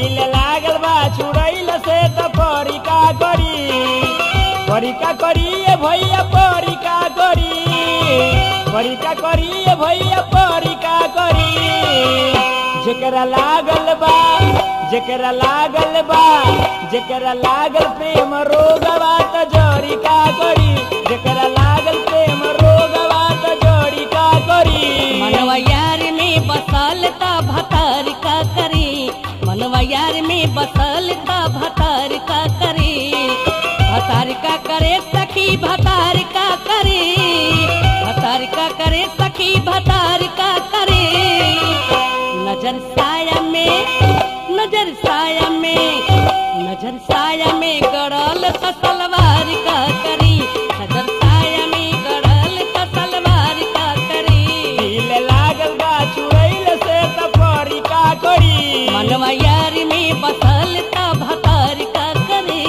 दिल लागल बा छुड़ैल से त परी का करी परी का करी ए भैया परी का करी परी का करी ए भैया परी का करी जेकरा लागल बा जेकरा लागल बा जेकरा लागल प्रेम रोगवा त जड़ी का करी जेकरा लागल प्रेम रोगवा त जड़ी का करी मनवा यार में बसल त भतर का करी मनवा यार में बसल त भतर का करी भतार का करे सखी भतार का करे भतार का करे सखी भतार का करे नजर साया में नजर साया में नजर साया में गड़ल त सलवार का करी नजर साया में गड़ल त सलवार का करी दिल लागल बा छुड़ैल से त परी का करी मनवा यार में बसल त भतार का करे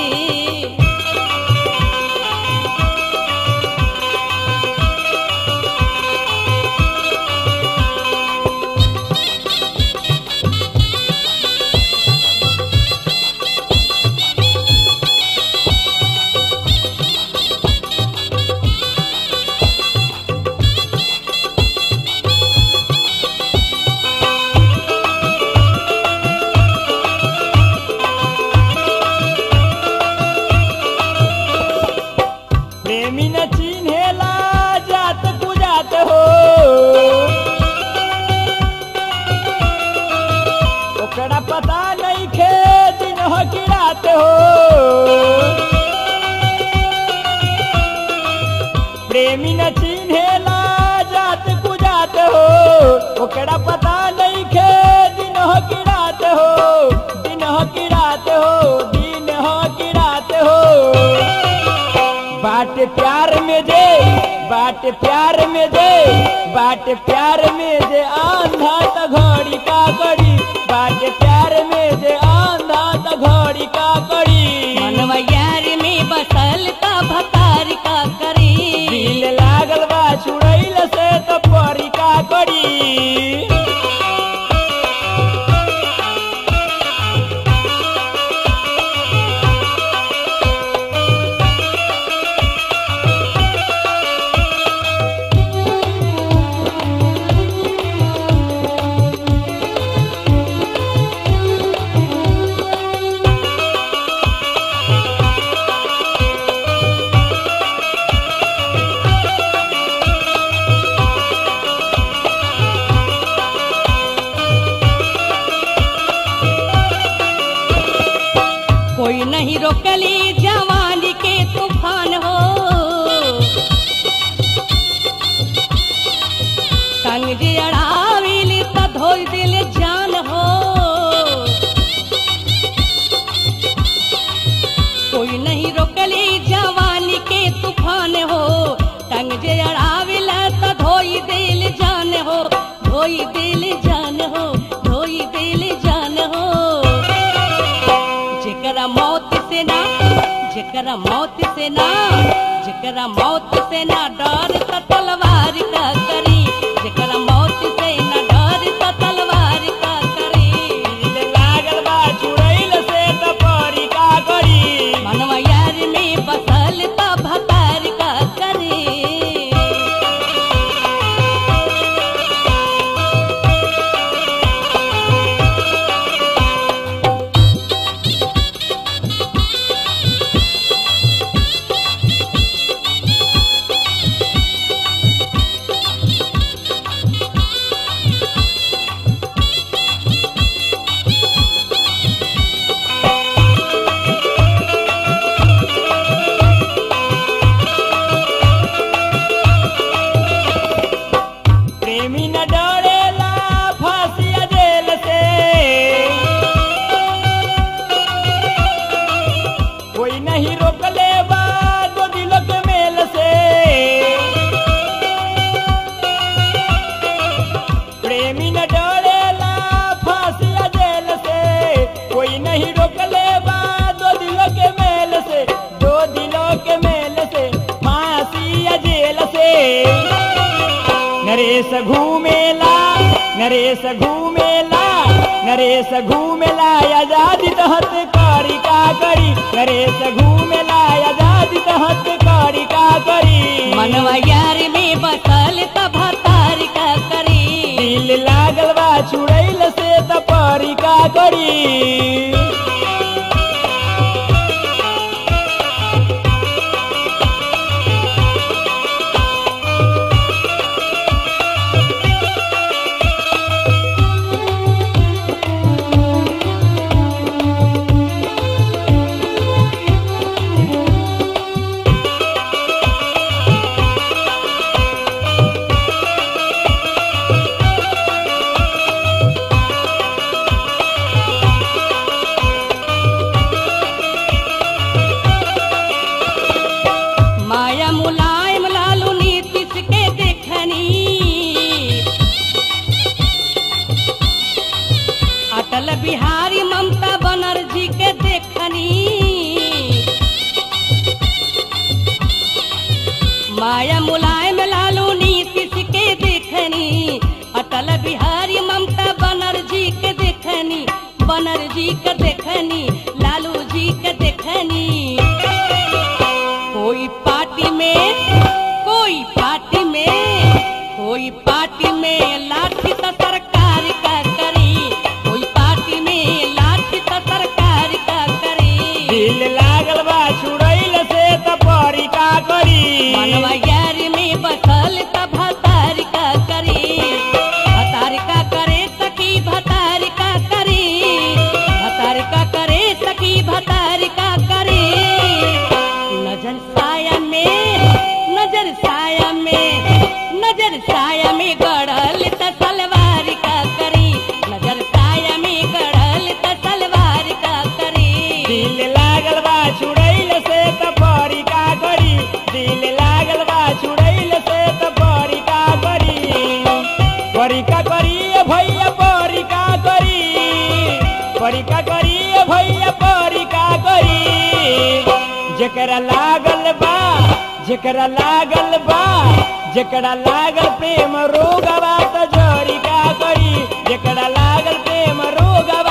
प्रेमी न चिन्हेला जात कुजात हो ओकरा पता नहीं खे दिन हो कि रात हो प्रेमी न चिन्हेला जात कुजात हो ओकरा पता नहीं खे दिन हो कि रात हो दिन हो कि रात हो दिन हो कि रात हो बाट प्यार में जे बाट प्यार में जे बाट प्यार में जे आंधा त घड़ी का करी बाट प्यार में जे आंधा त घड़ी का करी मनवा यार में बसल त भतार का करी दिल लागल बा छुड़ैल से त परी का करी कोई नहीं रोकली जवानी के तूफान हो संग जे अड़ाविली त धोई दिल जान हो कोई नहीं रोकली जवानी के तूफान हो संग जे अड़ाविल त धोई दिल जान हो धोई दिल जान हो धोई दिल जान हो जेकरा मौत से ना जेकरा मौत से ना जेकरा मौत से ना डर त तलवार का करी जेकरा मौत से ना डर त तलवार का करी दिल लागल बा छुड़ैल से त परी का करी मनवा यार में बसल त भतार का करी प्रेमी न डरेला फांसिया जेल से कोई नहीं रोकले बा दो दिलों के मेल से प्रेमी न डरेला फांसिया जेल से कोई नहीं रोकले बा दो दिलों के मेल से दो दिलों के मेल से फांसिया जेल से नरेश घूमेला नरेश घूमेला नरेश घूमेला आजादी तहत करी का करी नरेश घूमेला आजादी तहत करी का करी मनवा यार में बसल त भतार का करी दिल लागल बा छुड़ैल से त परी का करी माया मुलायम लालू नीतीश के देखनी अटल बिहारी ममता बनर्जी के देखनी माया मुलायम लालू नीतीश के देखनी अटल बिहारी ममता बनर्जी के देखनी बनर्जी के देखनी लालू जी के देखनी कोई पार्टी में कोई पार्टी में कोई पार्टी में लाठी तो सरकार का करी कोई पार्टी में लाठी तो सरकार का करी दिल लागल बा छुड़ैल से त परी का करी मनवा यार में बसल त भतार का करी भतार का करे सखी भतार का करी भतार का करे सखी भतार का करी नजर साया में नजर साया में नजर साया में गड़ल त सलवार का करी नजर साया में गड़ल त सलवार का करी दिल लागल बा छुड़ैल से त परी का करी दिल लागल बा छुड़ैल से त परी का करी परी का करी ए भैया परी का करी परी का करी ए भैया परी का करी जेकरा लागल बा जेकरा लागल बा जेकरा लागल प्रेम रोगवा त जरी का करी जेकरा लागल प्रेम रोगवा